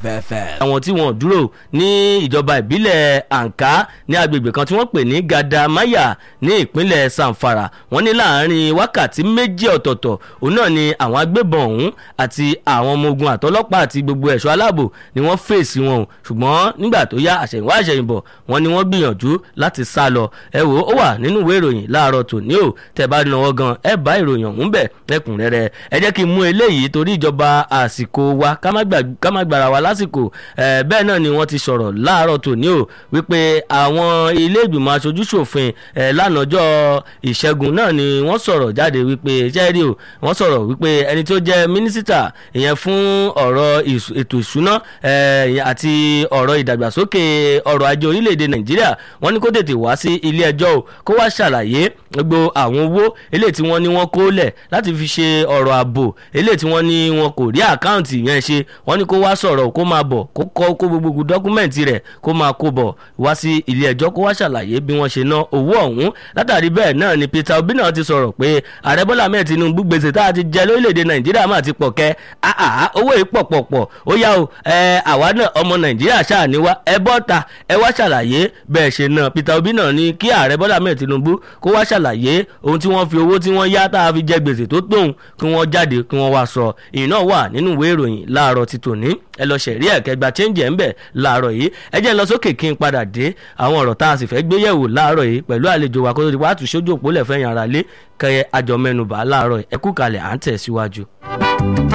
fẹ́fẹ́. àwọn tí wọ́n dúró ní ìjọba ìbílẹ̀ àǹká ní agbègbè kan tí wọ́n pè ní gadamaya ní ìpínlẹ̀ sanfara wọ́n ní láàrin wákàtí méjì ọ̀tọ̀ọ̀tọ̀ òun náà ni àwọn agbébọn ọ̀hún àti àwọn ọmọ ogun àtọlọ́pàá àti gbogbo ẹ̀ṣọ́ aláàbò ni wọ́n fèsì wọn o ṣùgbọ́n nígbà tó yá àṣẹ̀yìnwá àṣẹ̀yìnbọ̀ wọ́n ní wọ́n gbìyànjú láti sá lọ ẹ wò ó wà nínú ìwé ìròyìn láàárọ̀ tòní o tẹ́ bá náwó gan ẹ bá ìròyìn ọ̀hún bẹ̀ lẹ́kùnrẹ́rẹ́ ẹ jẹ́ kí n mú eléyìí torí ìjọba àsìkò wa ká má gbára wa lásìkò bẹ́ẹ̀ náà ni wọ́n ti sọ̀rọ̀ láàárọ̀ tòní o wípé àwọn ilé ìgbìmọ̀ aṣojú ṣòfin lánàjọ́ ìṣẹ́gun náà ni wọ́n sọ̀rọ̀ jáde wípé ṣẹ́ẹ́rì o wọ́n sọ̀rọ̀ wípé ẹni tó jẹ́ mínísítà ìyẹn fún ọ̀rọ̀ ètò ìṣúná àti ọ̀rọ̀ ìdàgbàsókè ọrọ̀ ajé orílẹ̀-èdè nàìjíríà wọ́n ní kó tètè wá sí ilé ẹjọ́ o kó wá ṣàlàyé gbogbo àwọn owó eléyìí tí wọ́n ní wọ́n kó lẹ̀ láti fi ṣe ọ̀rọ̀ ààbò eléyìí tí wọ́n ní wọn kò rí àkáǹtì yẹn ṣe wọ́n ní kó wá sọ̀rọ̀ kó máa bọ̀ kó kọ́ kó gbogbo dọ́kúmẹ̀ntì rẹ̀ kó máa kó bọ̀ wá sí ilé ẹjọ́ kó wá ṣàlàyé bí wọ́n ṣe ná owó ọ̀hún látàrí bẹ́ẹ̀ náà ni Peter Obi náà ti sọ̀rọ̀ pé ààrẹ Bọ́lá Ahmed Tinubu gbèsè tá a ti jẹ lórílẹ̀‐èdè Nàìjíríà máa ti pọ̀ kẹ́ àhà owó yìí pọ̀ pọ̀ pọ̀ ó yá o àwa náà ọmọ Nàìjíríà ṣáà ní wá ẹ bọ́ ta ẹ wá ṣàlàyé bẹ́ẹ̀ ṣe náà Peter Obi náà ní kí ààrẹ Bọ́lá Ahmed Tinubu kó wá ṣàlàyé ohun tí wọ́n fi owó tí wọ́n yá tá a fi jẹ gbèsè tó tóun kí wọ́n jáde kí wọ́n wá sọ ìyìn náà wà nínú ìwé ìròyìn láàárọ̀ ti tòní ẹ lọ ṣẹ̀rí ẹ̀kẹ́ gba chẹ́ǹjì ẹ̀ ń bẹ̀ láàárọ̀ yìí ẹ jẹ́ ń lọ sókè kí n padà dé àwọn ọ̀rọ̀ tá a sì fẹ́ gbé yẹ̀wò láàárọ̀ yìí pẹ̀lú àlejò wa kó tó di wàá tún sójú òpó lẹ̀ fẹ́yìn ara lé kẹyẹ àjọmẹ́nubà láàárọ̀ ẹ kú kalẹ̀ à ń tẹ̀ síwájú.